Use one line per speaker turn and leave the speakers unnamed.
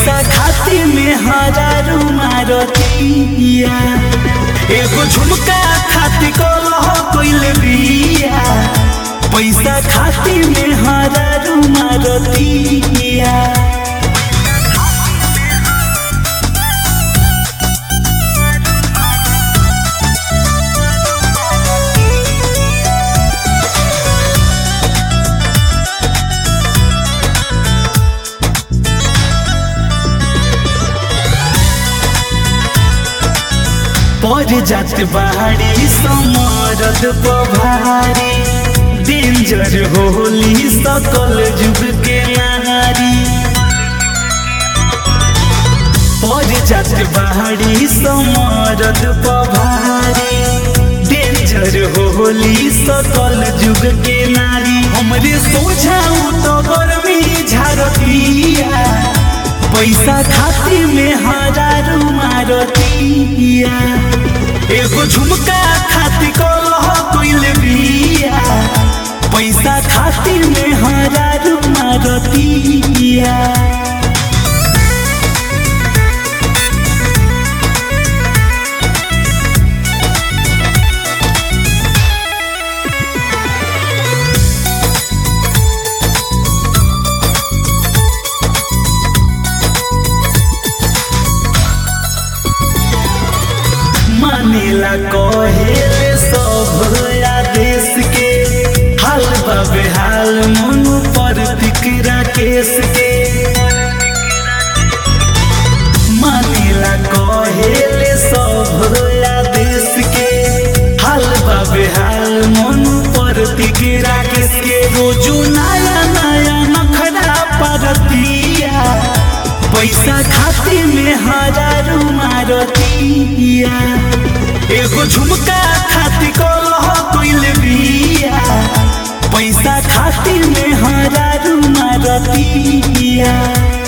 पैसा खाती में हजारू मारतिया एगो झुमका खाती कलह कोइल बिया पैसा खाती में हजारू मारतिया पर जात बाड़ी समरद पभारी डेंजर होली सकल जुग के नारी पर जात बाड़ी समरद पभारी डेंजर होली सकल जुग के नारी हमरे सोझाऊ तो गर्मी झारतिया पैसा खाती में हजारू मारतिया एगो झुमका खाती कलह कोइल बिया पैसा खाती में हजारू मारतिया मानेला कहेले सब आदेश के हाल बाबे हाल मन पर फिकरा केस के मानेला कहेले सब आदेश के हाल बाबे हाल मन पर फिकरा केस के रोजू नया नया नखरा परतिया पैसा खाती में हजारू मारतिया एगो झुमका खाती कलह कोइल बिया पैसा खाती में हजारू मारतिया